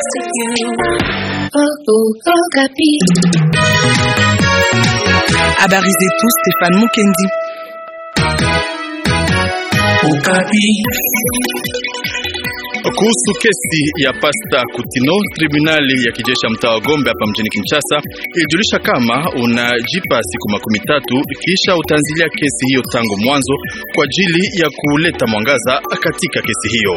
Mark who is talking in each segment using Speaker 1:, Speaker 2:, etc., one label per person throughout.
Speaker 1: to you. Oh, oh, Okapi.
Speaker 2: Habari zetu Stefan Mukendi.
Speaker 3: Okapi.
Speaker 4: Kuhusu kesi ya Pasta Kutino, tribunali ya kijeshi ya mtaa wa Gombe hapa mjini Kinshasa ilijulisha kama unajipa siku makumi tatu kisha utaanzilia kesi hiyo tangu mwanzo kwa ajili ya kuleta mwangaza katika kesi hiyo.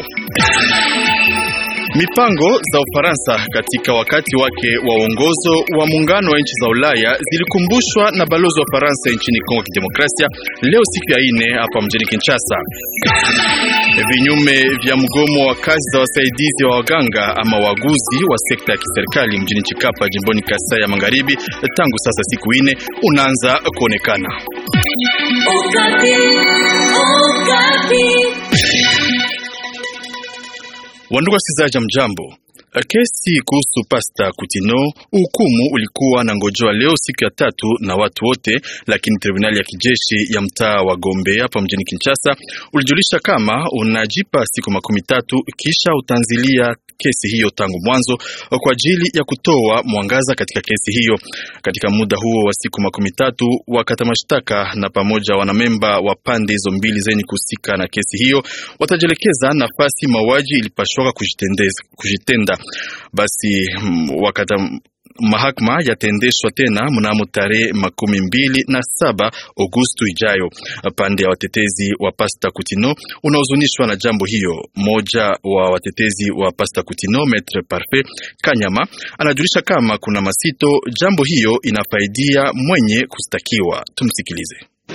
Speaker 4: Mipango za Ufaransa katika wakati wake wa uongozo wa muungano wa nchi za Ulaya zilikumbushwa na balozi wa Ufaransa nchini Kongo Kidemokrasia leo siku ya ine hapa mjini Kinshasa. Vinyume vya mgomo wa kazi za wasaidizi wa waganga ama waguzi wa sekta ya kiserikali mjini Chikapa jimboni Kasai ya Magharibi tangu sasa siku ine unaanza kuonekana.
Speaker 1: Okapi. Okapi.
Speaker 4: Wandugu wasikilizaji, mjambo. Kesi kuhusu Pasta Kutino, hukumu ulikuwa na ngojoa leo siku ya tatu na watu wote, lakini tribunali ya kijeshi ya mtaa wa Gombe hapa mjini Kinshasa ulijulisha kama unajipa siku makumi tatu kisha utaanzilia kesi hiyo tangu mwanzo kwa ajili ya kutoa mwangaza katika kesi hiyo. Katika muda huo wa siku makumi tatu, wakata mashtaka na pamoja wanamemba wa pande hizo mbili zenye kuhusika na kesi hiyo watajielekeza nafasi mauaji ilipashwaka kujitenda. Basi wakata mahakama yataendeshwa tena mnamo tarehe makumi mbili na saba Agosto ijayo. Pande ya watetezi wa Pasta Kutino unahuzunishwa na jambo hiyo. Mmoja wa watetezi wa Pasta Kutino, Maitre Parfait Kanyama, anajulisha kama kuna masito, jambo hiyo inafaidia mwenye kustakiwa. Tumsikilize.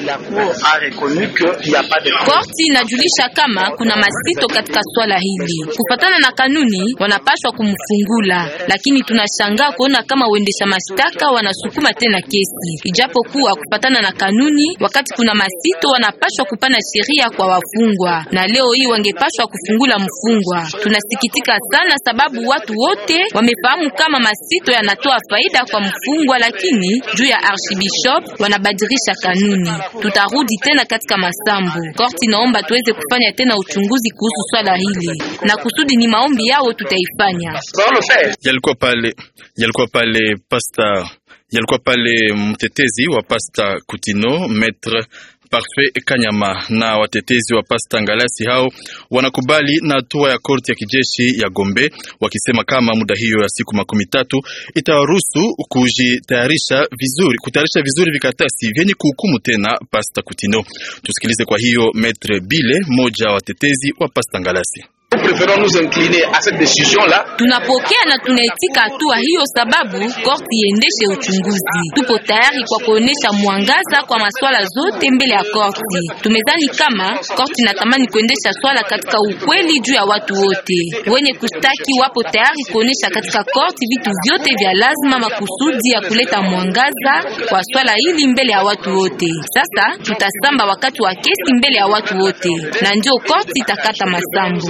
Speaker 5: Korti inajulisha kama kuna masito katika swala hili. Kufatana na kanuni, wanapaswa kumfungula, lakini tunashangaa kuona kama uendesha mashtaka wanasukuma tena kesi, ijapokuwa kufatana na kanuni, wakati kuna masito wanapaswa kupana sheria kwa wafungwa, na leo hii wangepaswa kufungula mfungwa. Tunasikitika sana sababu watu wote wamefahamu kama masito yanatoa faida kwa mfungwa, lakini juu ya archbishop wanabadilisha kanuni. Tutarudi tena katika masambo. Korti naomba tuweze kufanya tena uchunguzi kuhusu swala hili, na kusudi ni maombi yao tutaifanya.
Speaker 4: Yalikuwa pale, yalikuwa pale pasta, yalikuwa pale mtetezi wa Pasta Kutino Maître Parfait Kanyama na watetezi wa Pasta Ngalasi hao wanakubali na hatua ya korti ya kijeshi ya Gombe, wakisema kama muda hiyo ya siku makumi tatu itawaruhusu kujitayarisha vizuri, kutayarisha vizuri vikatasi vyenye kuhukumu tena Pasta Kutino. Tusikilize kwa hiyo Maitre Bile, mmoja wa watetezi wa Pasta Ngalasi.
Speaker 5: Tunapokea na tunaitika hatua hiyo sababu korti iendeshe uchunguzi. Tupo tayari kwa kuonesha mwangaza kwa masuala zote mbele ya korti. Tumezani kama korti inatamani kuendesha swala katika ukweli juu ya watu wote. Wenye kustaki wapo tayari kuonesha katika korti vitu vyote vya lazima makusudi ya kuleta mwangaza kwa swala hili mbele ya watu wote. Sasa tutasamba wakati wa kesi mbele ya watu wote, na ndio korti itakata masambo.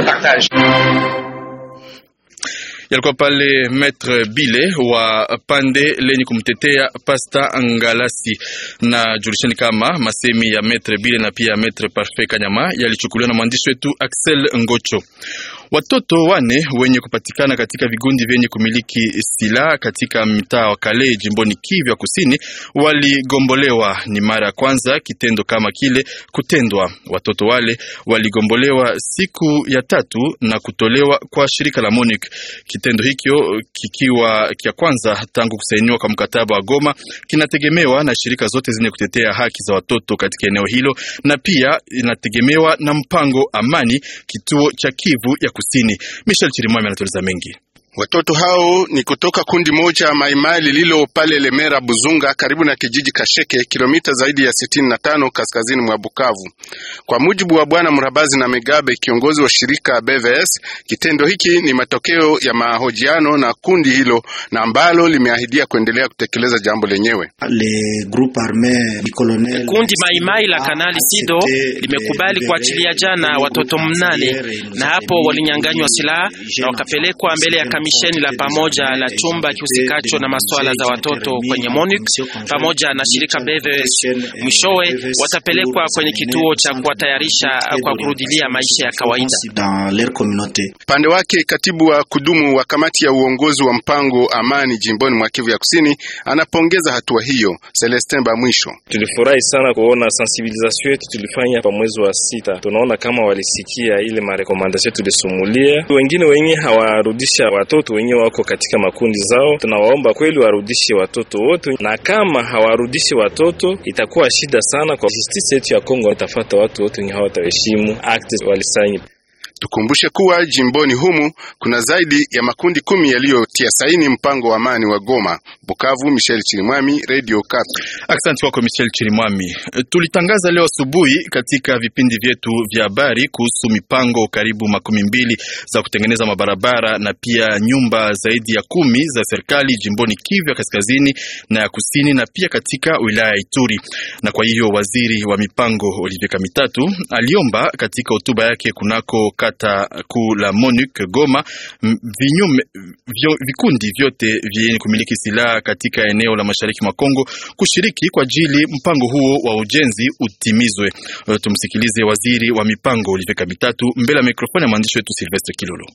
Speaker 4: Yalikuwa pale Maitre Bile wa pande lenye kumtetea Pasta Ngalasi. Na julisheni kama masemi ya Maitre Bile na pia Maitre Parfait Kanyama yalichukuliwa na mwandishi wetu Axel Ngocho. Watoto wane wenye kupatikana katika vigundi vyenye kumiliki silaha katika mtaa wa Kale jimboni Kivu ya Kusini waligombolewa. Ni mara ya kwanza kitendo kama kile kutendwa. Watoto wale waligombolewa siku ya tatu na kutolewa kwa shirika la MONUC. Kitendo hikyo kikiwa kia kwanza tangu kusainiwa kwa mkataba wa Goma, kinategemewa na shirika zote zenye kutetea haki za watoto katika eneo hilo, na pia inategemewa na mpango amani kituo cha Kivu ya Kusini. Michel Chirimwami anatueleza mengi.
Speaker 6: Watoto hao ni kutoka kundi moja Maimai lililo pale Lemera Buzunga, karibu na kijiji Kasheke, kilomita zaidi ya sitini na tano kaskazini mwa Bukavu. Kwa mujibu wa bwana Mrabazi na Megabe, kiongozi wa shirika BVS, kitendo hiki ni matokeo ya mahojiano na kundi hilo na ambalo limeahidia kuendelea kutekeleza jambo lenyewe.
Speaker 7: Kundi Maimai la Kanali Sido limekubali kuachilia jana watoto mnane, na hapo walinyanganywa silaha na wakapelekwa mbele ya kamisheni la pamoja la chumba kihusikacho na masuala za watoto kwenye MONUC pamoja na shirika BVS. Mwishowe watapelekwa kwenye kituo cha kuwatayarisha kwa kurudilia maisha ya kawaida.
Speaker 6: Upande wake katibu wa kudumu wa kamati ya uongozi wa mpango amani jimboni mwa Kivu ya Kusini anapongeza hatua hiyo. Celestin Bamwisho:
Speaker 3: tulifurahi sana kuona sensibilisation yetu tulifanya pa mwezi wa sita. Tunaona kama walisikia ile marekomandasyon tulisumulia. Wengine wenye hawarudisha watoto wenye wako katika makundi zao, tunawaomba kweli warudishe watoto wote, na kama hawarudishi watoto itakuwa shida sana kwa justice yetu ya Kongo, itafata watu wote wenye hawataheshimu acte walisaini.
Speaker 6: Tukumbushe kuwa jimboni humu kuna zaidi ya makundi kumi yaliyotia saini mpango wa amani wa Goma. Bukavu, Michel Chirimwami, Radio Kapi.
Speaker 4: Asante kwako Michel Chirimwami. Tulitangaza leo asubuhi katika vipindi vyetu vya habari kuhusu mipango karibu makumi mbili za kutengeneza mabarabara na pia nyumba zaidi ya kumi za serikali jimboni Kivu ya kaskazini na ya kusini na pia katika wilaya ya Ituri. Na kwa hiyo waziri wa mipango Olivier Kamitatu aliomba katika hotuba yake kunako kata kuu la MONUC Goma vinyume, vyo, vikundi vyote vyenye kumiliki silaha katika eneo la mashariki mwa Kongo kushiriki kwa ajili mpango huo wa ujenzi utimizwe. Tumsikilize waziri wa mipango Olivier Kamitatu mbele ya mikrofoni ya mwandishi wetu Silvestre Kilolo.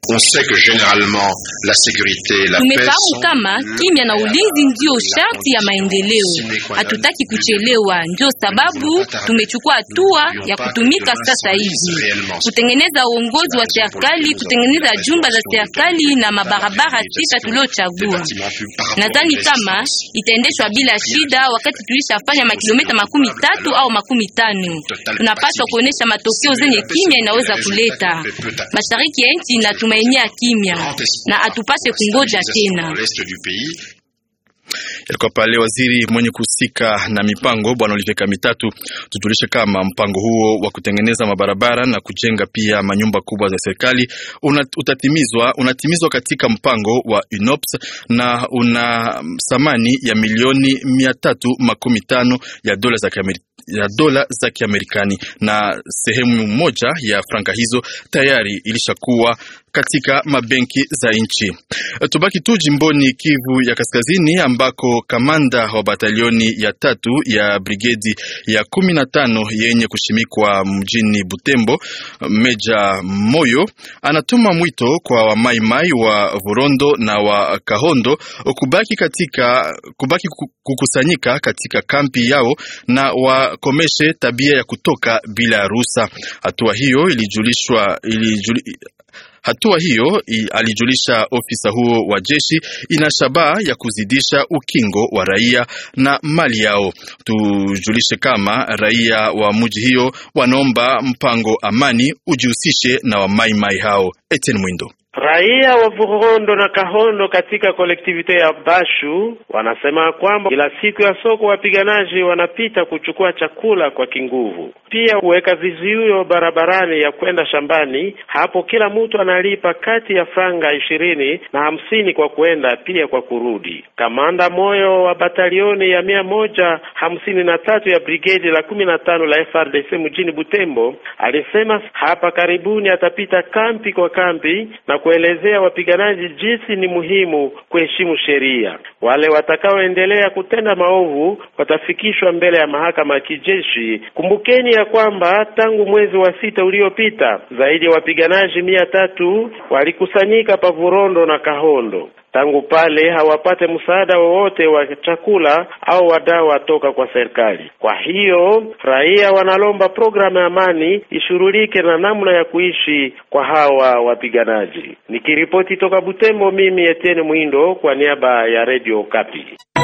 Speaker 5: Tumefahamu kama kimya na ulinzi ndio sharti ya maendeleo. Hatutaki kuchelewa, ndio sababu tumechukua hatua ya kutumika sasa hivi, kutengeneza uongozi wa serikali, kutengeneza jumba za serikali na mabarabara sita tuliochagua. Nadhani kama itaendeshwa bila shida, wakati tulishafanya makilomita makumi tatu au makumi tano. Tunapaswa kuonesha matokeo zenye kimya inaweza kuleta. Mashariki ya nchi na tumainia kimya na atupase kungoja tena.
Speaker 4: Yalikuwa pale waziri mwenye kuhusika na mipango bwana Olivier Kamitatu. Tujulishe kama mpango huo wa kutengeneza mabarabara na kujenga pia manyumba kubwa za serikali una, utatimizwa unatimizwa katika mpango wa UNOPS na una thamani ya milioni mia tatu makumi tano ya dola za Kiamerika ya dola za Kiamerikani na sehemu moja ya franka hizo tayari ilishakuwa katika mabenki za nchi. Tubaki tu jimboni Kivu ya Kaskazini ambako kamanda wa batalioni ya tatu ya brigedi ya kumi na tano yenye kushimikwa mjini Butembo, Meja Moyo anatuma mwito kwa wamaimai wa Vurondo na wa Kahondo kubaki katika kubaki kukusanyika katika kampi yao na wakomeshe tabia ya kutoka bila ruhusa. Hatua hiyo ilijulishwa ilijuli, Hatua hiyo alijulisha ofisa huo wa jeshi ina shabaha ya kuzidisha ukingo wa raia na mali yao. Tujulishe kama raia wa mji hiyo wanaomba mpango amani ujihusishe na wamaimai hao. Etienne Mwindo.
Speaker 8: Raia wa Vurondo na Kahondo katika kolektivite ya Bashu wanasema kwamba kila siku ya soko wapiganaji wanapita kuchukua chakula kwa kinguvu, pia kuweka vizuio barabarani ya kwenda shambani. Hapo kila mtu analipa kati ya franga ishirini na hamsini kwa kwenda pia kwa kurudi. Kamanda Moyo wa batalioni ya mia moja hamsini na tatu ya brigedi la kumi na tano la FRDC mjini Butembo alisema hapa karibuni atapita kampi kwa kampi na kuelezea wapiganaji jinsi ni muhimu kuheshimu sheria. Wale watakaoendelea kutenda maovu watafikishwa mbele ya mahakama ya kijeshi. Kumbukeni ya kwamba tangu mwezi wa sita uliopita zaidi ya wapiganaji mia tatu walikusanyika pa Vurondo na Kahondo. Tangu pale hawapate msaada wowote wa chakula au wa dawa toka kwa serikali. Kwa hiyo raia wanalomba programu ya amani ishughulike na namna ya kuishi kwa hawa wapiganaji. Nikiripoti toka Butembo, mimi Etienne Mwindo kwa niaba ya Radio Kapi.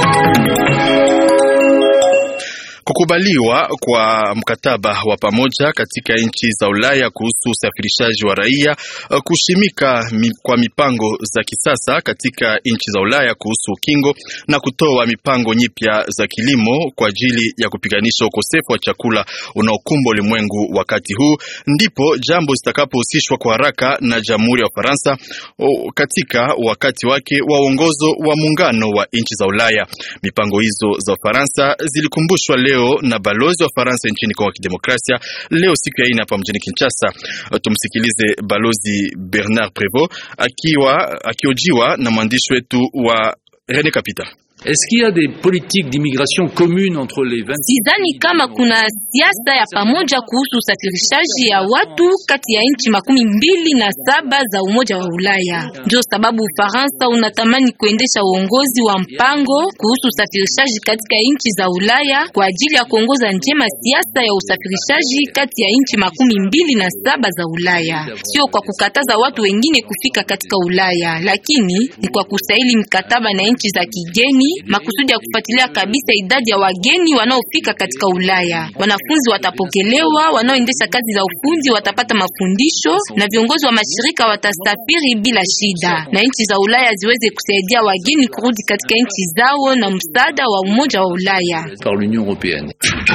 Speaker 4: Kukubaliwa kwa mkataba wa pamoja katika nchi za Ulaya kuhusu usafirishaji wa raia, kushimika mi, kwa mipango za kisasa katika nchi za Ulaya kuhusu ukingo na kutoa mipango nyipya za kilimo kwa ajili ya kupiganisha ukosefu wa chakula unaokumba ulimwengu wakati huu, ndipo jambo zitakapohusishwa kwa haraka na Jamhuri ya Ufaransa katika wakati wake wa uongozo wa muungano wa nchi za Ulaya. Mipango hizo za Ufaransa zilikumbushwa leo leo na balozi wa Faransa nchini Kongo ya Kidemokrasia leo siku ya ine hapa mjini Kinshasa. Tumsikilize balozi Bernard Prevot akiwa akiojiwa na mwandishi wetu wa Rene Kapita.
Speaker 9: Est-ce qu'il y a des politiques d'immigration communes entre les 20
Speaker 5: Sidhani kama kuna siasa ya pamoja kuhusu usafirishaji ya watu kati ya nchi makumi mbili na saba za Umoja wa Ulaya. Ndio sababu Ufaransa unatamani kuendesha uongozi wa mpango kuhusu usafirishaji katika nchi za Ulaya kwa ajili ya kuongoza njema siasa ya usafirishaji kati ya nchi makumi mbili na saba za Ulaya, sio kwa kukataza watu wengine kufika katika Ulaya, lakini ni kwa kusaili mikataba na nchi za kigeni makusudi ya kufuatilia kabisa idadi ya wageni wanaofika katika Ulaya. Wanafunzi watapokelewa, wanaoendesha kazi za ufundi watapata mafundisho na viongozi wa mashirika watasafiri bila shida, na nchi za Ulaya ziweze kusaidia wageni kurudi katika nchi zao na msaada wa Umoja wa Ulaya.
Speaker 9: par l'Union européenne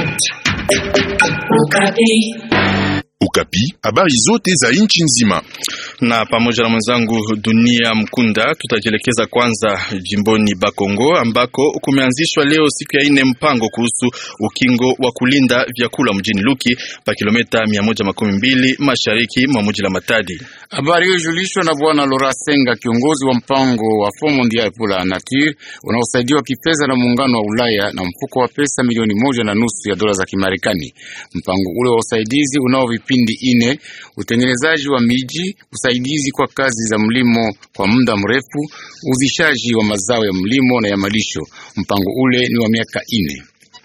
Speaker 10: Ukapi, habari zote za nchi nzima.
Speaker 4: na pamoja na mwenzangu Dunia Mkunda tutajielekeza kwanza jimboni Bakongo ambako kumeanzishwa leo siku ya ine mpango kuhusu ukingo wa kulinda vyakula mjini Luki pa kilomita mia moja makumi mbili mashariki mwa mji la Matadi.
Speaker 11: Habari hiyo ilijulishwa na bwana Laura Senga, kiongozi wa mpango wa Fond Mondial pour la Nature unaosaidiwa kifedha na muungano wa Ulaya na mfuko wa pesa milioni moja na nusu ya dola za Kimarekani. Mpango ule wa usaidizi unao vipindi ine: utengenezaji wa miji, usaidizi kwa kazi za mlimo kwa muda mrefu, uzishaji wa mazao ya mlimo na ya malisho. Mpango ule ni wa miaka ine.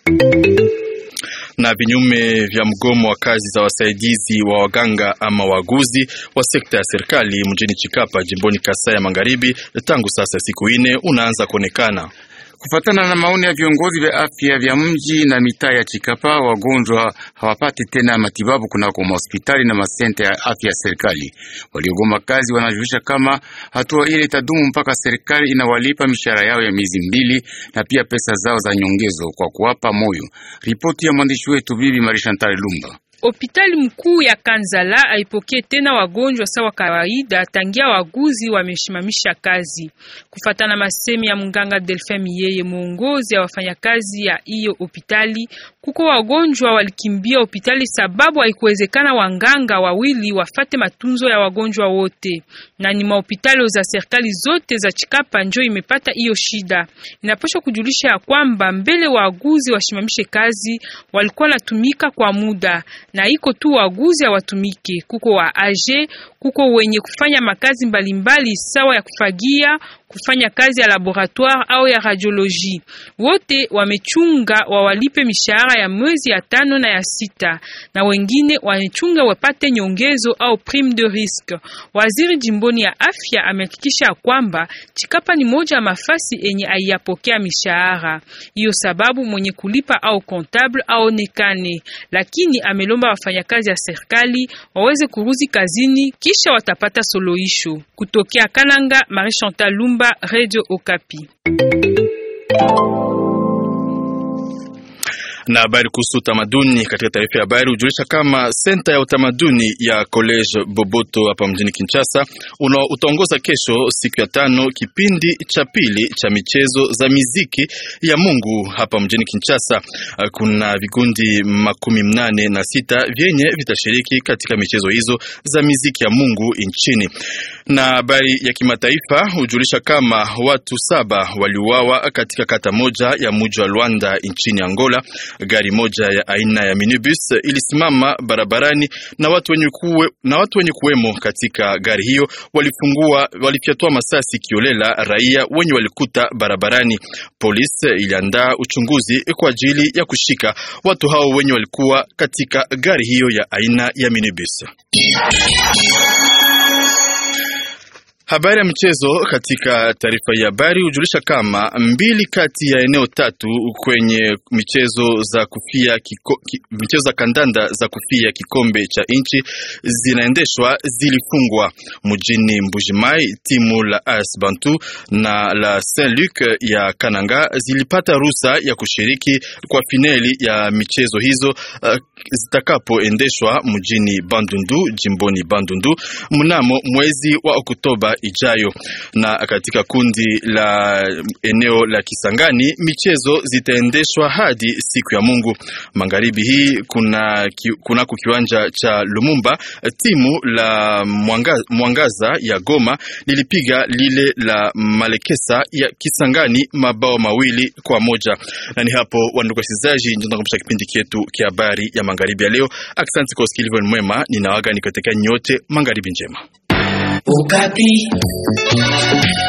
Speaker 4: na vinyume vya mgomo wa kazi za wasaidizi wa waganga ama waguzi wa sekta ya serikali mjini Chikapa jimboni Kasai ya Magharibi tangu sasa siku ine unaanza kuonekana.
Speaker 11: Kufatana na maoni ya viongozi vya afya vya mji na mitaa ya Chikapa, wagonjwa hawapati tena matibabu kunako mahospitali na masenta ya afya ya serikali. Waliogoma kazi wanajulisha kama hatua ile itadumu mpaka serikali inawalipa mishahara yao ya miezi mbili na pia pesa zao za nyongezo kwa kuwapa moyo. Ripoti ya mwandishi wetu Bibi Marishantal Lumba.
Speaker 12: Hospitali mkuu ya Kanzala haipokee tena wagonjwa sawa kawaida tangia waguzi wameshimamisha kazi. Kufatana masemi ya mganga Delphin Miyeye, muongozi ya wafanyakazi ya hiyo hospitali, kuko wagonjwa walikimbia hospitali sababu haikuwezekana wanganga wawili wafate matunzo ya wagonjwa wote, na ni mahospitali za serikali zote za Chikapa njo imepata hiyo shida. Inapaswa kujulisha ya kwamba mbele waguzi washimamishe kazi walikuwa natumika kwa muda na iko tu waguzi hawatumike. Kuko wa age, kuko wenye kufanya makazi mbalimbali sawa ya kufagia, kufanya kazi ya laboratoire au ya radiologie. Wote wamechunga wawalipe mishahara ya mwezi ya tano na ya sita, na wengine wamechunga wapate nyongezo au prime de risque. Waziri jimboni ya afya amehakikisha kwamba Chikapa ni moja ya mafasi enye aiyapokea mishahara hiyo, sababu mwenye kulipa au comptable aonekane, lakini amelomba wafanyakazi ya serikali waweze kuruzi kazini kisha watapata suluhisho. Kutokea Kananga, Marie Chantal Lumba, Radio Okapi.
Speaker 4: na habari kuhusu utamaduni katika taarifa ya habari hujulisha kama senta ya utamaduni ya College Boboto hapa mjini Kinshasa una utaongoza kesho siku ya tano kipindi cha pili cha michezo za miziki ya Mungu hapa mjini Kinshasa. Kuna vikundi makumi mnane na sita vyenye vitashiriki katika michezo hizo za miziki ya Mungu nchini. Na habari ya kimataifa hujulisha kama watu saba waliuawa katika kata moja ya mji wa Luanda nchini Angola. Gari moja ya aina ya minibus ilisimama barabarani na watu wenye kuwe, na watu wenye kuwemo katika gari hiyo walifungua walifyatua masasi kiolela raia wenye walikuta barabarani. Polisi iliandaa uchunguzi kwa ajili ya kushika watu hao wenye walikuwa katika gari hiyo ya aina ya minibus. Habari ya michezo katika taarifa hii habari hujulisha kama mbili kati ya eneo tatu kwenye michezo za kufia kiko, ki, michezo za kandanda za kufia kikombe cha nchi zinaendeshwa zilifungwa mjini Mbujimai. Timu la AS Bantu na la Saint Luc ya Kananga zilipata ruhusa ya kushiriki kwa finali ya michezo hizo uh, zitakapoendeshwa mjini Bandundu jimboni Bandundu mnamo mwezi wa Oktoba ijayo. Na katika kundi la eneo la Kisangani, michezo zitaendeshwa hadi siku ya Mungu magharibi hii. Kuna kunako kiwanja cha Lumumba, timu la Mwangaza, Mwangaza ya Goma lilipiga lile la Malekesa ya Kisangani mabao mawili kwa moja. Na ni hapo wandugu wasikilizaji, ndio tunakomesha kipindi chetu kia habari ya magharibi ya leo. Asante kwa usikilivu mwema, ninawaga nikoteka nyote, magharibi njema.
Speaker 1: Okapi.